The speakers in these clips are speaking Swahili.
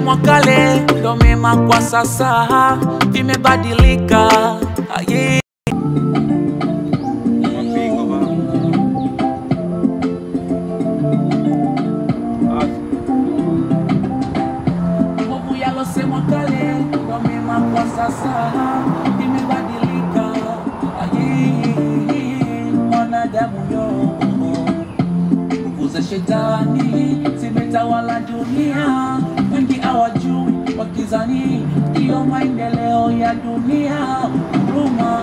yalosemwa kale ndo mema kwa sasa, vimebadilika Aye. Mapigo baba. Nguvu yalosemwa kale ndo mema kwa sasa, vimebadilika Aye. mwanadamu yo nguvu za shetani zimetawala dunia, wengi hawajui wakizani ndiyo maendeleo ya dunia. Huruma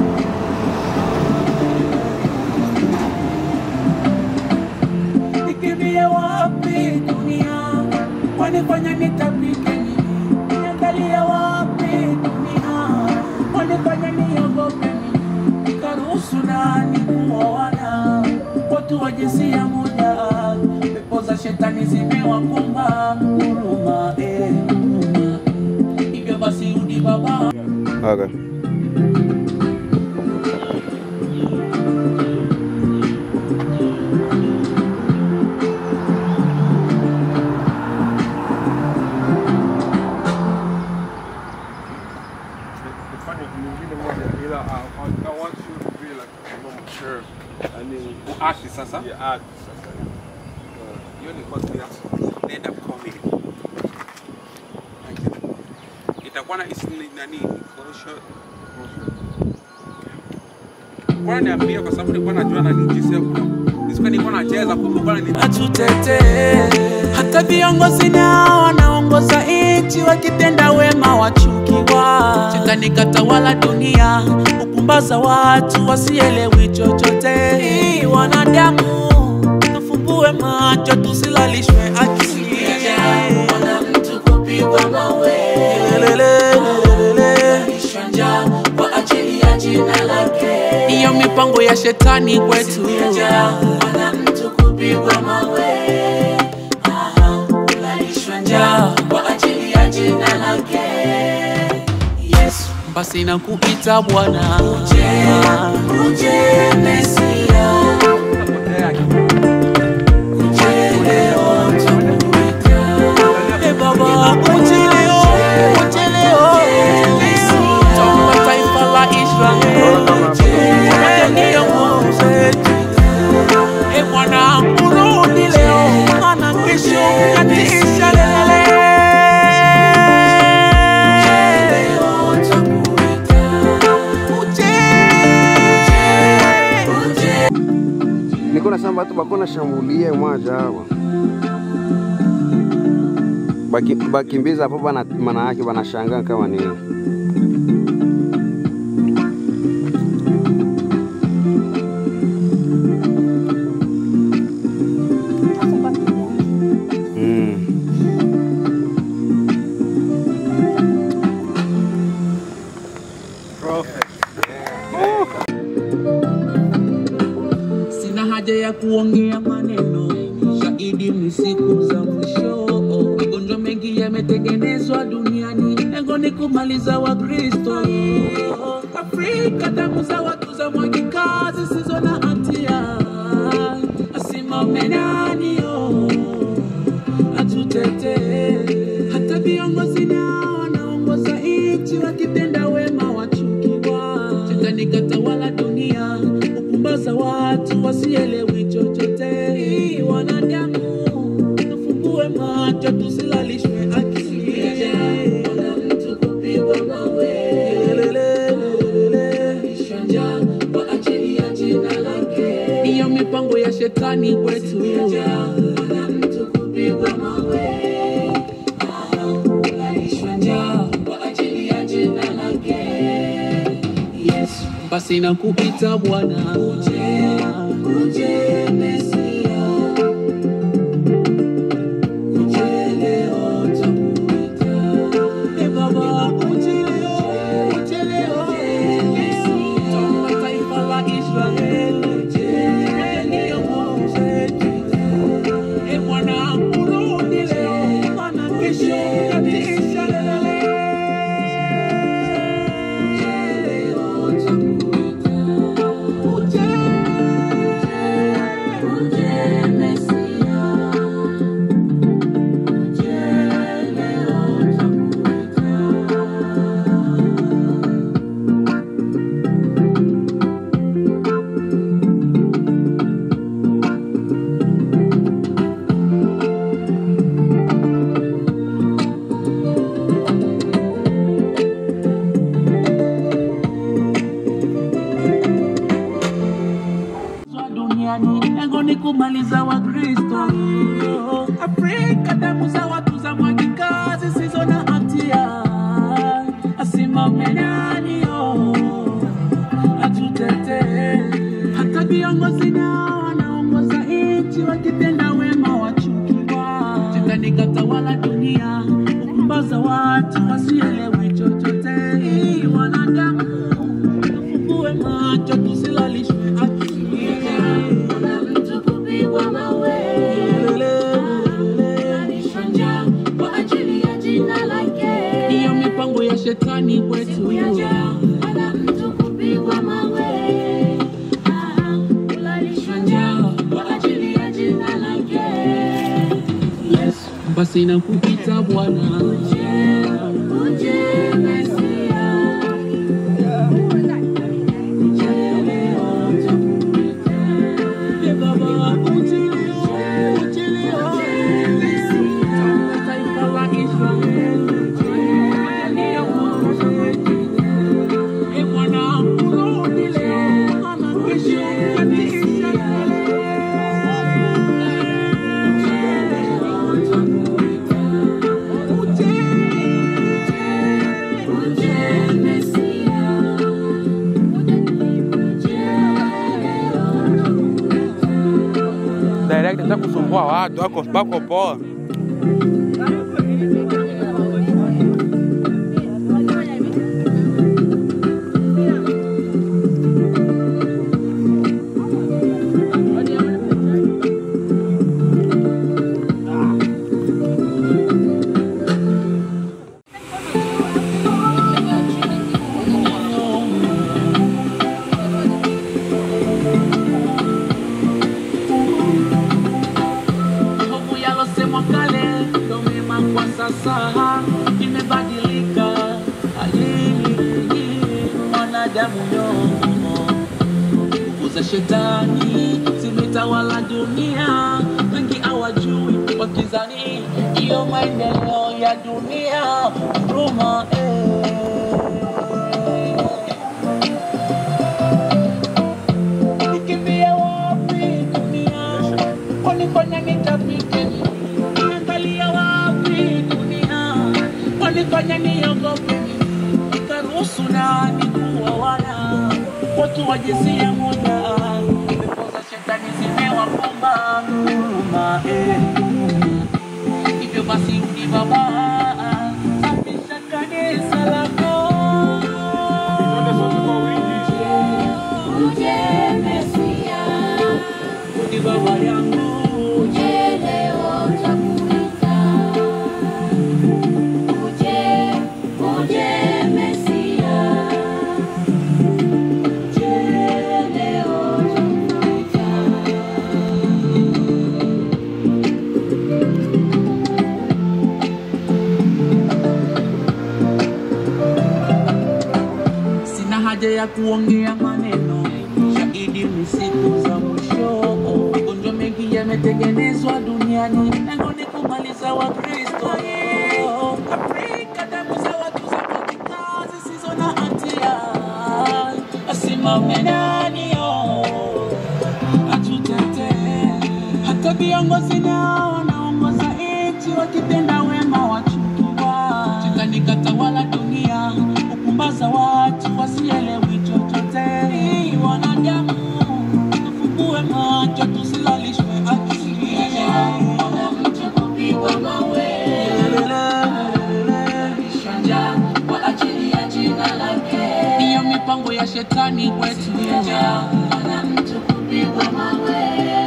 eh. nikimbie wapi dunia, wanifanya nitapike nini? Niangalie wapi dunia, wanifanya niogope nini? Nikaruhusu nani kuoana watu wa jinsia moja, pepo za shetani zimewakumba. Huruma eh, huruma. Hivyo basi rudi baba Okay. Kufanya nyingine moja ila I, I, I want you to be like a normal sheriff. Yaani Uashi sasa. ya art sasa. Hiyo ni course ya stand up comedy. Itakuwa na isi ni nani? Kosho. Kwa niambia kwa sababu nilikuwa najua na jinsi ya Nisikuwa nilikuwa nacheza kumbe kwa ni atutetee. Hata viongozi nao wanaongoza nchi wakitenda wema wachukiwa. Shetani katawala dunia, upumbaza watu wasielewi chochote. Hii wanadamu, tufumbue macho tusilalishwe akili. Ona mtu kupigwa mawe, lelelelelele. Kulishwa njaa kwa ajili ya jina lake. Hiyo mipango ya shetani kwetu. Ona mtu kupigwa mawe, aha, kulalishwa njaa kwa ajili ya jina lake. Yesu, basi nakuita Bwana, uje, uje Mesia, uje leo tunakuita. E Baba, uje leo, uje leo, toka taifa la Israeli, uje ndiyo nguvu zetu. E Bwana, urudi leo, maana kesho katisha lele. niko nasema batu bako nashambulia mwaja hawa Baki- bakimbiza hapo bana, maana yake banashangaa kama nini. Mm. Sina haja ya kuongea maneno, shahidi ni siku za mwisho. Magonjwa mengi yametengenezwa duniani, lengo ni kumaliza Wakristo. Afrika, damu za watu za mwagika zisizo na hatia, asimame nani yo atutetee. Hata viongozi nao wanaongoza nchi wakitenda wema wachukiwa. Shetani katawala dunia, upumbaza watu wasielewi chochote. Hii wanadamu, tufungue macho tusilalishwe akili. Ona mtu kupigwa mawe, lelelelelele. Kulishwa njaa kwa ajili ya jina lake. Hiyo mipango ya shetani kwetu. Ona mtu kupigwa mawe kulalishwa njaa kwa ajili ya jina lake Yesu. Basi nakuita Bwana, uje, uje Mesia, uje leo twakuita. E Baba, uje leo, uje leo, toka taifa la Israeli, uje ndiyo nguvu zetu. E Bwana, urudi leo, maana kesho katisha lelele. Uje leo twakuita. Uje, kumaliza Wakristo. Afrika damu za watu za mwagika zisizo na hatia, asimame nani oh, atutetee. Hata viongozi nao wanaongoza nchi wakitenda wema wachukiwa, shetani katawala dunia, kupumbaza watu wasielewi chochote. Hii Wanadamu tufungue macho, tusilalishwe akili. Kuna mtu kupigwa mawe, analishwa njaa kwa ajili ya jina lake. Hiyo mipango ya shetani kwetu Siku ya njaa, kuna mtu kupigwa mawe, Ah, analishwa njaa kwa ajili ya jina lake. Yesu, basi nakupita Bwana, Uje Mesia, uje leo tukuite. Ee Baba, uje leo, uje leo. Tamba taifa la Israeli, uje Ee Bwana, urudi leo, maana kesho kanisa Uje Mesia, uje leo direct za kusumbua watu wako bako poa. Hofu yalosemwa kale ndo mema kwa sasa, imebadilika hali mwanadamu yomo. Nguvu za shetani zimetawala dunia, wengi hawajui wakizani hiyo maendeleo ya dunia huruma eh. Nikimbie wapi dunia? Wanifanya nitapike nini? Niangalia wapi dunia? Wanifanya niogope nini? Nikaruhusu nani kuwawana watu wa jinsia moja? Pepo za shetani zimewapamba huruma, eh, huruma. Hivyo basi rudi Baba, safisha kanisa lako. Uje Mesia, Rudi Baba yangu, uje leo takuita. Uje, uje Mesia, uje leo takuita. Sina haja ya kuongea maneno, shahidi ni siku za mwisho. Magonjwa mengi yametengenezwa duniani, lengo ni kumaliza Wakristo. Afrika, damu za watu za katika zisizo na hatia, asimame nani oh, atutetee. Hata viongozi nao wanaongoza nchi wakitenda wema wachukiwa, shetani katawala dunia, kupumbaza watu wasielewi chochote. Hii Wanadamu tufungue macho, tusilalishwe akili. Kuna mtu kupigwa mawe, analishwa njaa kwa ajili ya jina lake. Hiyo mipango ya shetani kwetu Kuna mtu kupigwa mawe,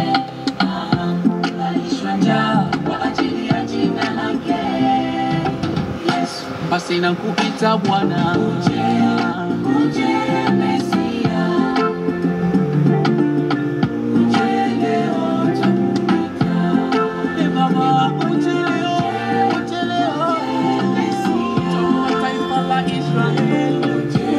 analishwa njaa kwa ajili ya jina lake. Yesu, basi nakupita Bwana, uje Mesia, uje leo takuita. Ee Baba, uje leo, uje leo. Tuma taifa la Israeli,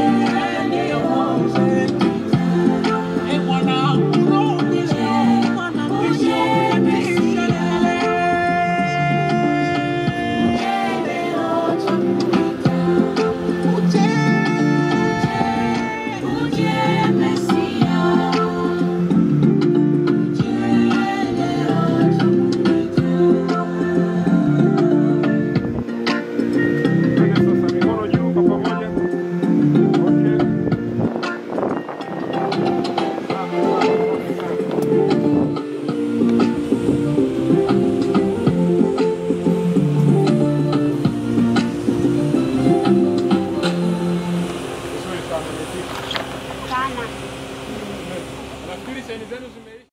Ee Bwana, urudi leo, maana kesho kanisa Uje leo takuita. Uje amenifika. sana. Nafikiri saini zenu zime